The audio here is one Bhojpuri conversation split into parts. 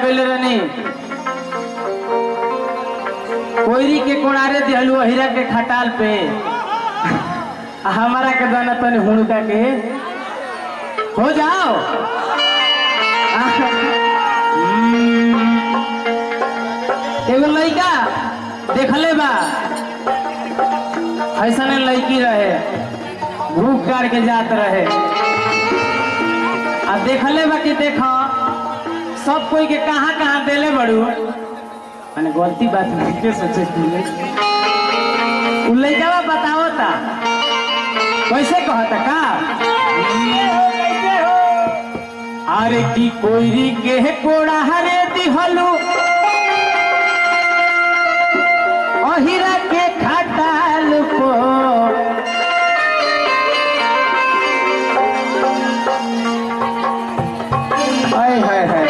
गइले रहनी कोयरी के कोणारे दिहलू हीरा के खटाल पे आ हमारा के दाना तनी हुड़का के हो जाओ हम्म, एगो लड़का देखले बा ऐसा लड़की रहे भूख काट के जात रहे आ देखले बा कि देख सब कोई के कहाँ कहाँ देले बड़ू मैंने गलती बात नहीं के सोचे तू उ लड़का बताओ ता कैसे कहता का अरे की कोयरी के कोड़ा हरे दिहलू अहिरा के खटाल को हाय हाय हाय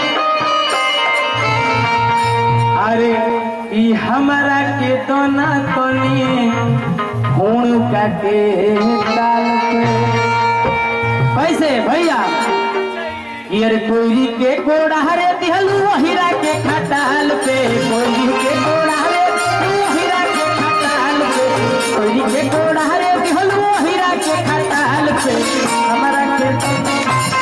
अरे ई हमरा के दोना तनी हुण का के डाल पे कैसे भैया यार कोयरी के कोड़ा हरे दिहलू हीरा के खटाल पे कोयरी के कोड़ा हरे हीरा के खटाल पे कोयरी के कोड़ा हरे दिहलू हीरा के खटाल पे हमारा के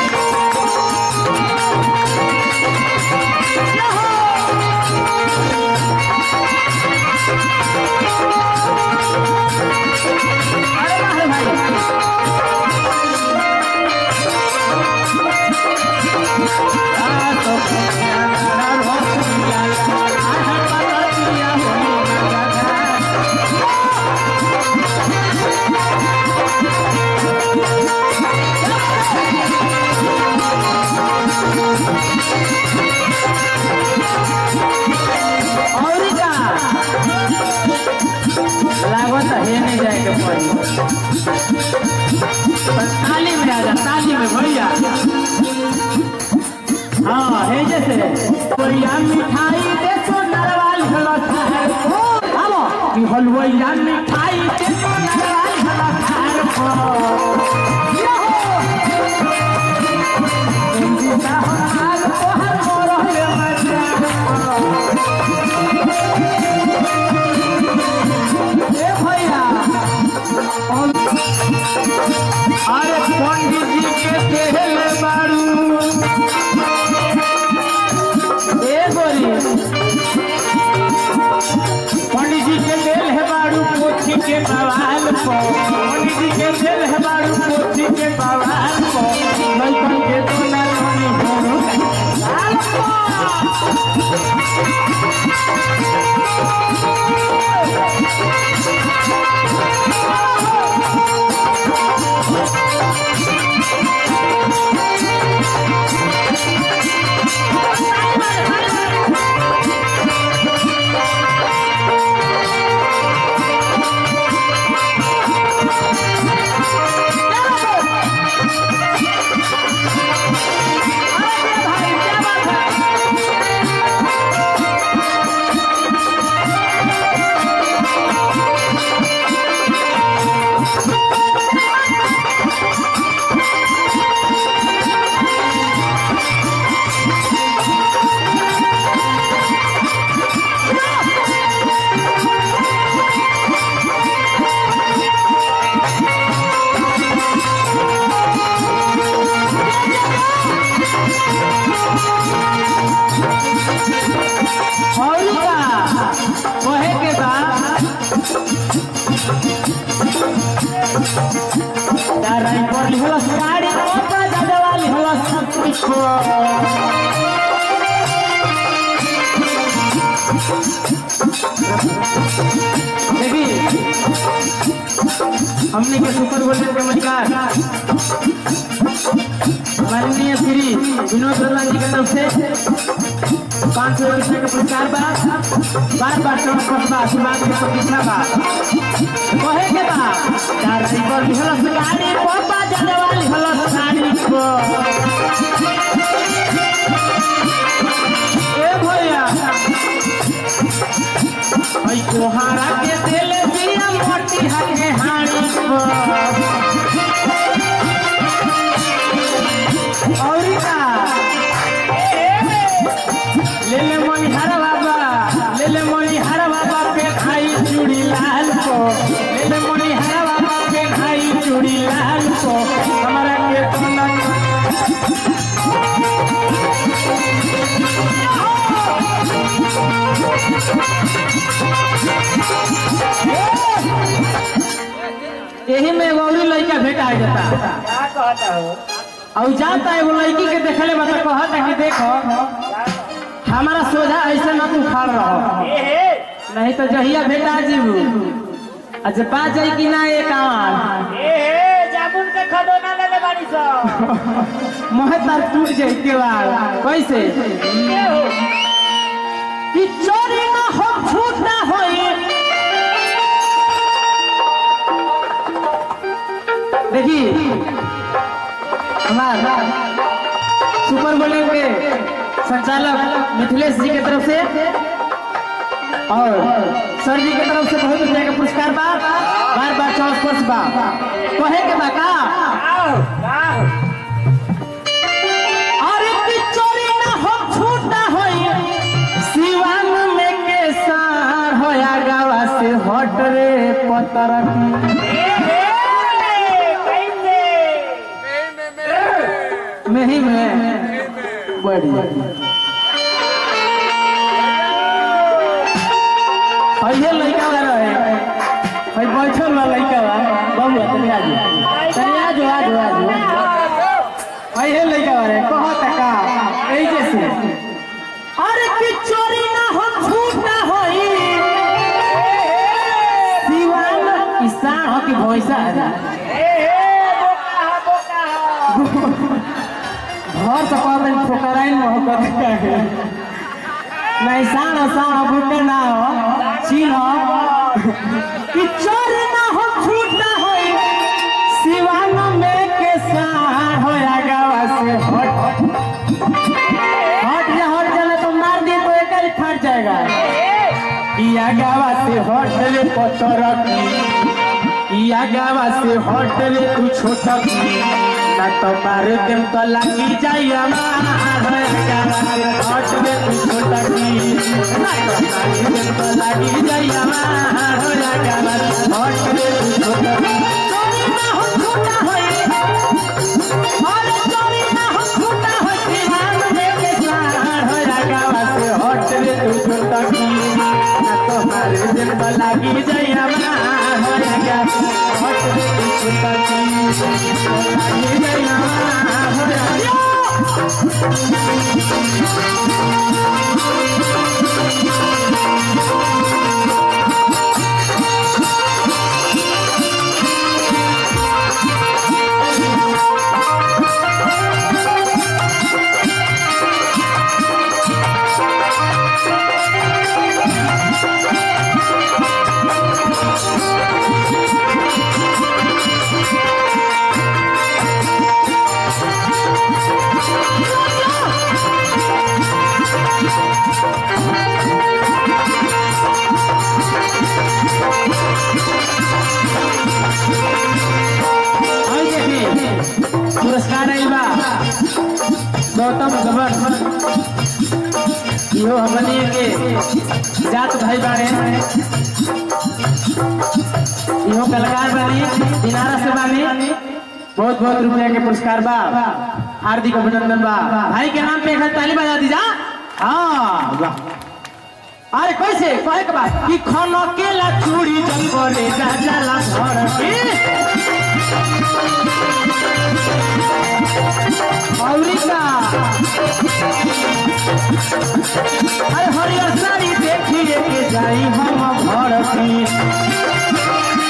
अरे वाह रे भाई और का लागत है नहीं जाए के पड़ी बस ताली में आ जा ताली में भैया हाँ है जैसे कोइया मिठाई दे सो नरवाल हलो थार को आलो कि हलवैया मिठाई दे सो नरवाल हलो थार को यो इंदिरा हो हाल को हर मोर है मजा ए भैया अरे पंडित जी के कहले बारू ए गोरी पंडित जी के दिल है बारू पोथी के बवाल को पंडित जी के दिल है बारू पोथी के बवाल को लड़कन के दोना दोनी होरू अरे भाई क्या बात है और का कहे के बा दाराई पर लिहलस गाड़ी ओपा दादा लिहलस सब कुछ को देखी हमने के सुपर गोल्डन के नमस्कार माननीय श्री विनोद प्रधान जी की तरफ से पाँच सौ रुपये का पुरस्कार बा बार बार चौक पर बा आशीर्वाद के प्रतिष्ठा बा कहे के बा दाराई पर लिहलस गाड़ी ओपा दादा लिहलस साड़ी को ए भैया भाई कोहारा के दिल दिया मोटी हके हाड़ी को और का यही में एगो औरी लड़का भेटा जाता क्या कहता हो और जाता एगो लड़की के देखले बा तो कहता कि देखो हमारा सोझा ऐसे ना तू खाड़ रहो ए हे नहीं तो जहिया भेटा जीबू अच्छा बात जाई कि ना एक आवाज ए हे जामुन के खदोना ले ले बाड़ी सो मोहे तार टूट जाई के बाद कैसे ये हो कि चोरी ना हो झूठ ना होई देखी हमारा सुपर बोलिंग के संचालक मिथिलेश जी के तरफ से और सर जी के तरफ से बहुत रुपया का पुरस्कार बा बार बार चौस कोर्स बा कहे के बा का आओ आओ अरे कि चोरी ना हो झूठ ना होई सिवान में के सार होया गावा से हट रे पतर ए हे कैसे नहीं में बड़ी पहले लड़का वाला रहे भाई बैठल वाला लड़का बा बाबू तनी आ जा तनी आ जा आ जा आ जा पहले लड़का वाला कहत का ए जैसे अरे कि चोरी ना हो झूठ ना होई सिवान किसान हो कि भैंसा है ए हे बोका हा बोका हा घर से कहते ठोकराइन मोहब्बत का है नहीं साण साण भूखे ना हो छीन हो कि चोर ना हो झूठ ना हो सिवान में के साण हो गावा से हट हट जा हट जा नहीं तो मार दिए तो एक ही फट जाएगा किया गावा से हट रे पत्थर किया गावा से हट रे तू छोटा ना तो मारे देम तो लगी जाई हमार गावा से हट रे तू छोटा ना तो मारे देम तो लगी जाई हमार गावा से हट रे तू छोटा चोरी ना हो छोटा होए अरे चोरी ना हो छोटा होए दीवान में के सार हो गावा से हट रे तू छोटा ना तो मारे देम तो लगी जाई हमार गावा से हट रे तू छोटा लगी जाई हमार गावा और देखी पुरस्कार आइल बा गौतम गबर इहो हमनी के जात भाई बाड़े इहो कलाकार बानी दिनारा से बानी बहुत बहुत रुपया के पुरस्कार बा हार्दिक अभिनंदन बा भाई के नाम पे एक हाथ ताली बजा दीजा हाँ वाह अरे कैसे कहे के बा कि खनो केला चूड़ी जब करे जा जाला घर के औरिका अरे हरियर साड़ी देखिए के जाई हम घर की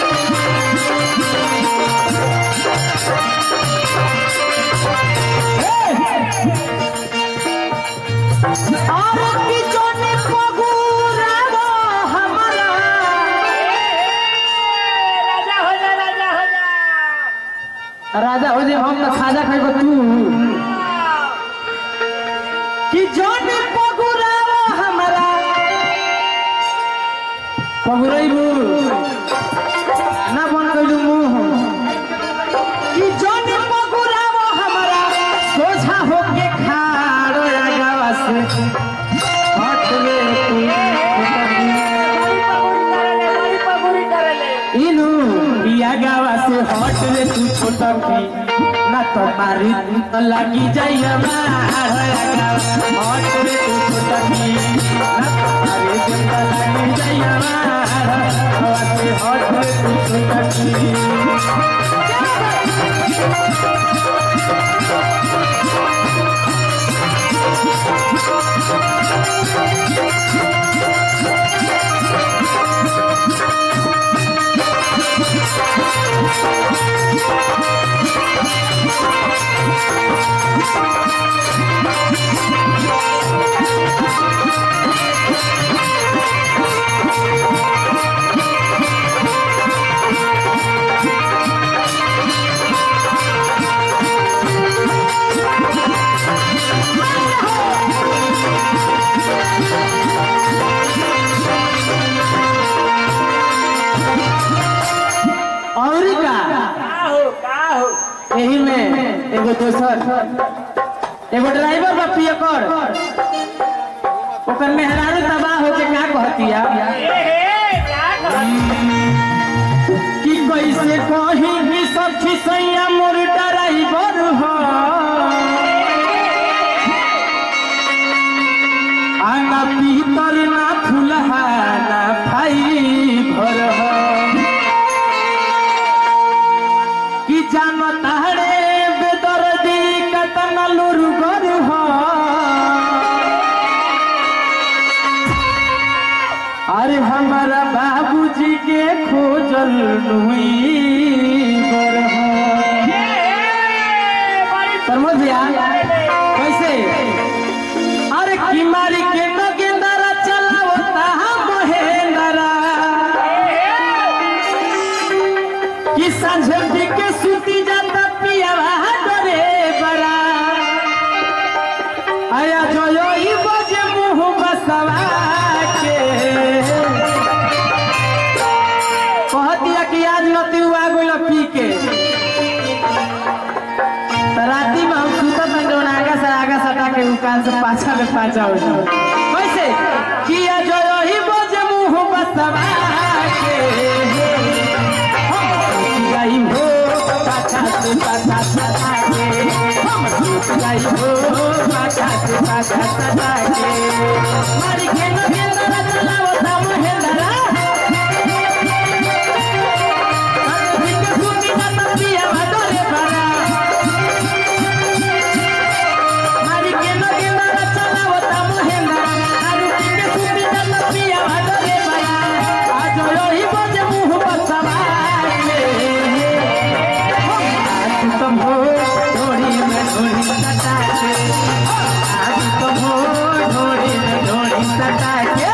और की जोने पगुरावा हमारा राजा हो जा राजा हो जा राजा हो जे हम तो खाजा खाएगो तू कि जोन पगुरावा हमारा पगुरैबू ना बन गइलू मुंह कि जोन पगुरावा हमारा सोझा होके खाड़ो आगावा से हट रे तू बड़ी पगुरी करले बड़ी पगुरी करले इनु बिया गावा से हट रे तू छोटा की ना तो मारी तो लगी जाई हमार गावा हट रे तू छोटा की ना तो मारी तो लगी जाई हमार गावा से हट रे तू छोटा की और का का हो का हो यही में एगो दोसर एगो ड्राइवर बा पियकर ओकर मेहरारू तबाह होके का कहतिया ए हे क्या कर कि कैसे कही कि सब खिसैया मोर ड्राइवर हो आना पीतर ना फुलहा ना भाई भर हो कि जानो तारे बेदर्दी कतन लुरगर हो अरे हमारा बाबूजी के खोजल नुई बर हो प्रमोद भैया कैसे अरे की मारी के न गेंदारा चलावता महेंद्रा कि सांझे के सूती जाता पियावा डरे बरा आया जो यो ई बजे मुंह बसवा के कहतिया कि आज नती हुआ गोल पी के तो राती में हम सुतत में जौन आगा से आगा सटा के उकान से पाछा में पाछा हो जाओ कैसे किया जो यो ई बजे मुंह बसवा के गई हो पाछा से पाछा सटा के हम टूट गई हो पाछा से पाछा सटा के मारी के न के दरा चलाओ ता महेंद्रा अरे के सुनी ना तबिया भदरे बरा मारी के न के दरा चलाओ ता महेंद्रा अरे के सुनी ना तबिया भदरे बरा आज योही बजे मुंह बसवा के आज तुम हो ढोड़ी में ढोड़ी सटा के आज तुम हो ढोड़ी में ढोड़ी सटा के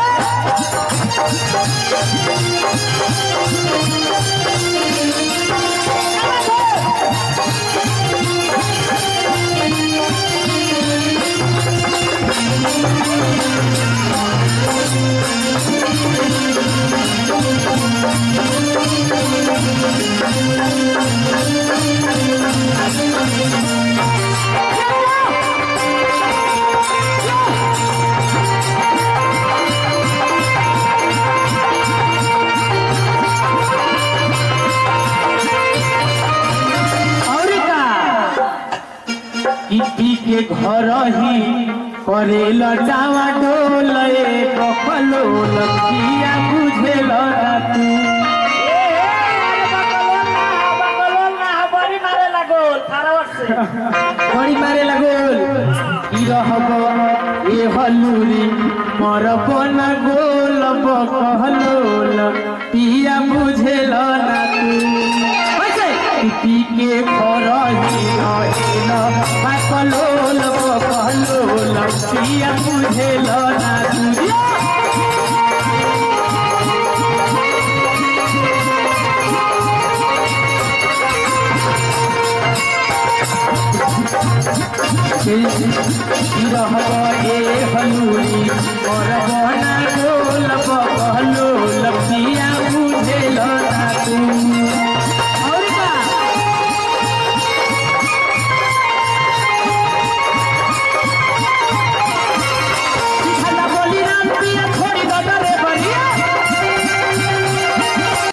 और का कि पी के घर ही करे लटावा डोले कपलो लकिया बुझे लड़ा तू बड़ी मारे लगोल की रहब ए हलूरी मर बन गोल बकहलोल पिया बुझेल ना तू कैसे पी के खरही रहेल बाकलोल बकहलोल पिया बुझेल ना तू रहब ए हलूरी